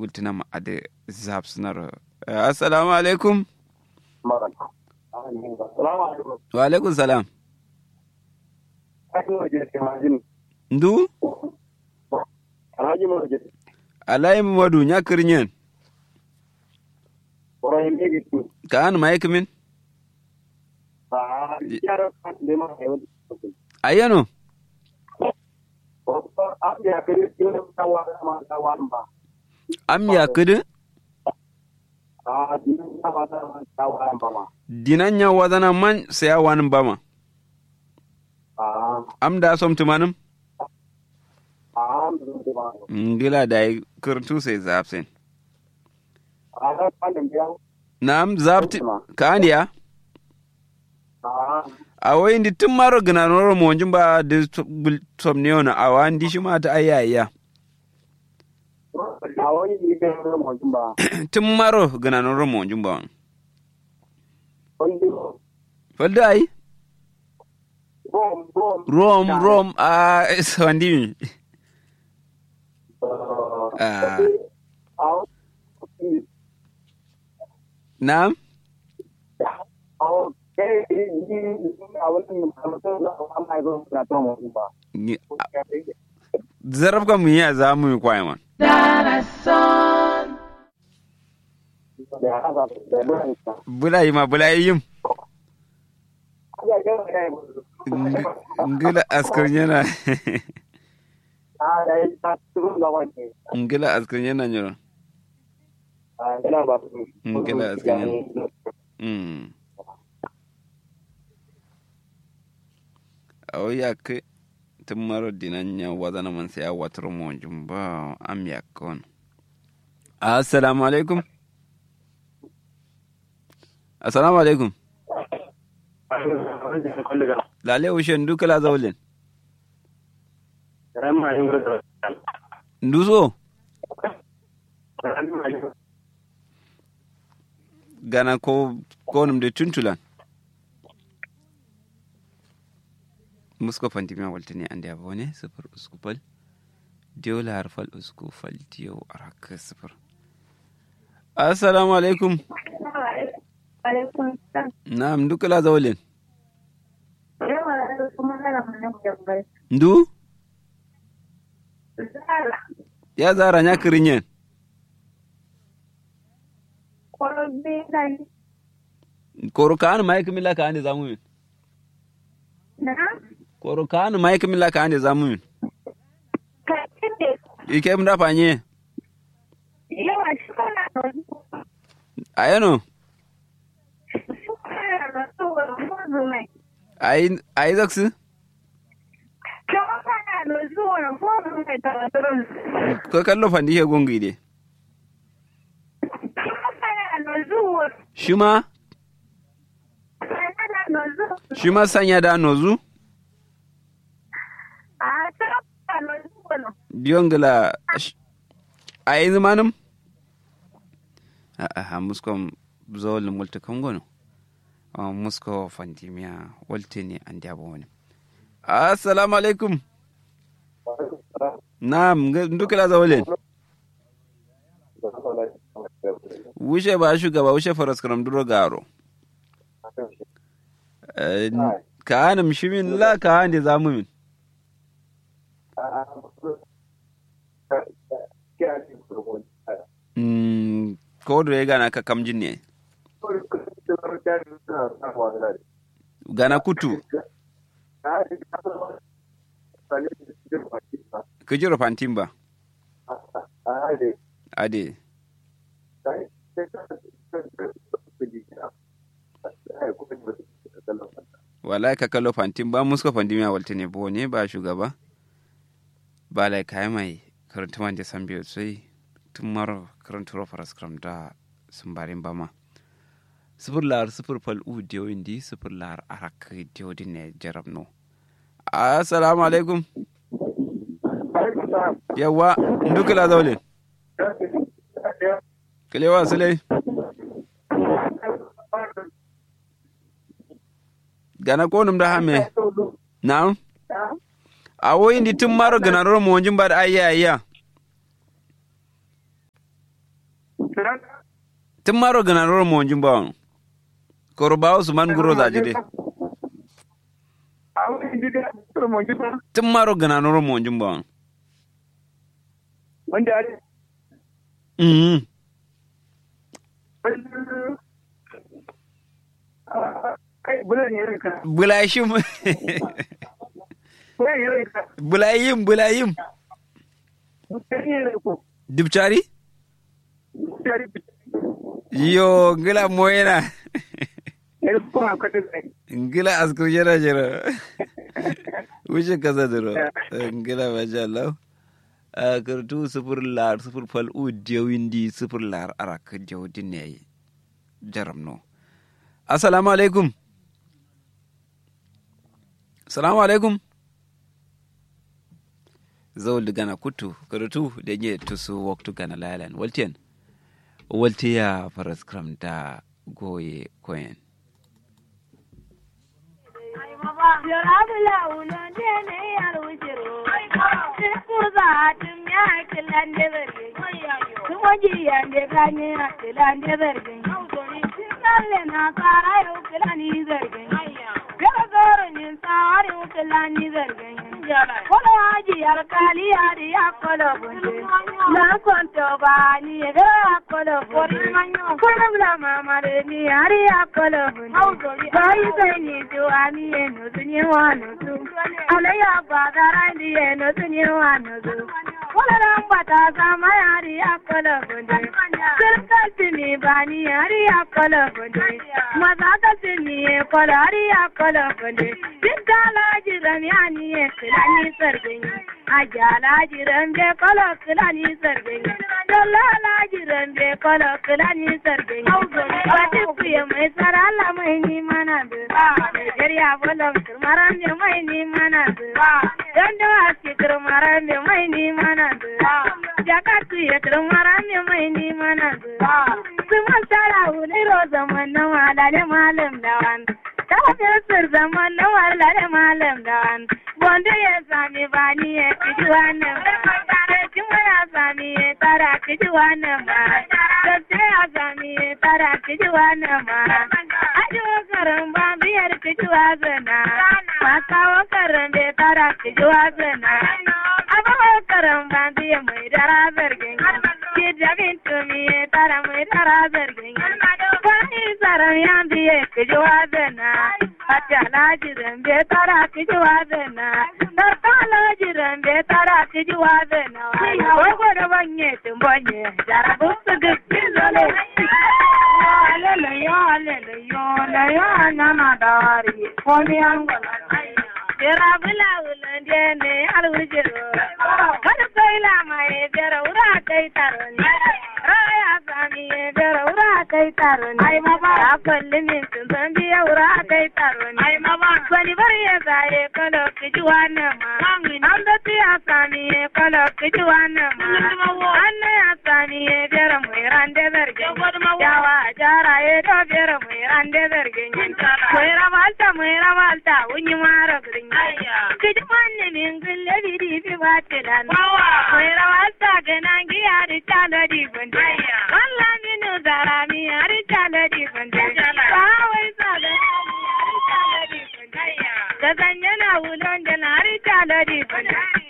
gultina ma ade zap sunar assalamu alaikum wa alaikum salam ndu alai madu nya kirnyen ka an mai kimin ayano am ya kidi dinan nya wadana man saya wani bama am da som tumanum ngila da yi kirtu sai zapsin nam zapti ka andiya a wai ndi tun maro gina noro mo ba da som ne ona a wa ndi shi ma ta ayya tun maro gina noro mo ba falda ai rom rom a sandi mi Na'am? Zarab ka mun yi za mu yi kwaye man. Bula yi ma bula yi yim. Ngila askar yana. Ngila askar yana nyoro. Ngila askar yana. awo yakke timmaro dinanya wadana man sai watar mo jumba am yakkon assalamu alaikum assalamu alaikum lale ushen duka la zawlin nduso gana ko konum de tuntulan musko fantimia waltani ande abone sifir usku fal diyo lahar fal usku fal diyo araka sifir assalamu alaikum na'am duka la zawlin ndu ya zara nya kirinyen koro kan mai kimila ka ande zamu koro kan mai kimila ka ande zamu ike mda fanye ayano ai ai zaksu ko kallo fandi he gongi de shima shima sanya da nozu diyongla a yi zamanin a muskon zawolin multi kangono musko fantimiya walte ne an diaba wani assalamu alaikum na dukkan zawolin wuce ba shugaba wuce faras karam duro garo ka hannun shimin la ka hannun da zamu min ko da ya gana ka kamjin ne gana kutu ka jira fantin ba ade wallahi ka kallo fantin ba muska fantin ya walta ne bo ne ba shugaba ba lai kai mai karanta man da san biyu sai tun maro karanta ro faras kram da sun barin ba ma sifir lar sifir fal u diyo indi sifir lar arak diyo din ne jarab no assalamu alaikum yawa ndukala zaulin kalewa sulai gana konum da hame na'am awo indi tun maro gana ro mo jimba da ayya ayya tun maro gana roro mo jin bawon koro bawo su man guro za jide tun maro gana roro mo jin bawon wanda are mhm kai bulan ne ka bulayshim bulan ne ka bulayim bulayim bulan ne ko dubchari tare yo ngila moyena ne ko ma ka dai ngila askur jera jera wuce kasa duro ngila masha Allah a kartu sufur lar sufur fal u dewindi sufur lar arak jawdin ne jaram no assalamu alaikum assalamu alaikum zawul gana kutu karatu da nye tusu waktu gana lalan waltiyan waltiya faras kram da goye koyen Kolo haji alkali yari ya kolo bunde. Na konto ba ni ga ya kolo bunde. Kolo bla mama de ni yari ya kolo bunde. Bai sai ni duwa ni eno tunye wano tu. Ala ya bagara ni eno tunye wano tu. Kolo rambata sama yari ya kolo bunde. Sirkal tini ba ni yari ya kolo bunde. Maza ka tini ye kolo yari ya kolo bunde. Siddala jiran ya ni ye kilani sargin. Ajala jiran be kolo kilani sargin. Dalala jiran be kolo kilani sargin. Wata kuya mai tsara Allah mai ni mana da. Nigeria bolon turmaran be mai ni mana da. Gando aski turmaran be mai ni mana da. Jakatu ya turmaran be mai ni mana da. Suman tara huliro zaman na malale malam dawan. Tafiyar zaman na malale malam dawan. Wanda ya sami bani ya kiji wannan ba. Kuma ya sami ya tara kiji wannan ba. Gaske ya sami ya tara kiji wannan ba. Ajiwa karan ba biyar kiji wazana. Makawa karan bai tara kiji wazana. Abawa karan ba biya mai dara zargin. Ki jabin tumi ya tara mai dara zargin. Kwani tsaron ya biya kiji wazana. Hatta lajiran bai tara kiji wazana. Tarta lajiran bai tara kiji wazana. Wago da banye tumbanye. Jarabu su gaggi zole. Alele yo alele yo le yo nana dari. Komi angola. Jira bula wulande ne alwujiro. Wani kai lama ye jira wura kai taro ne. Raya sami ye jira wura kai taro ne. Ai mama. Ya kalli min sun san biya wura kai taro ne. Ai mama. Wani bari ya zaye kalo kiji wannan ma. An da ya sami ye kalo kiji wannan ma. An na ya sami ye jira mai rande zargin. Yawa jara ye do jira mai rande zargin. Mai ramalta mai ramalta wunyi mara gurin. Kiji manne min gulle bidi bi batilan. Mai ramalta ganan giya di chala di gunde. Walla minu zara mi ari chala di gunde. Kawai sada ari chala di gunde. Gazanya na wulon da na ari chala di gunde.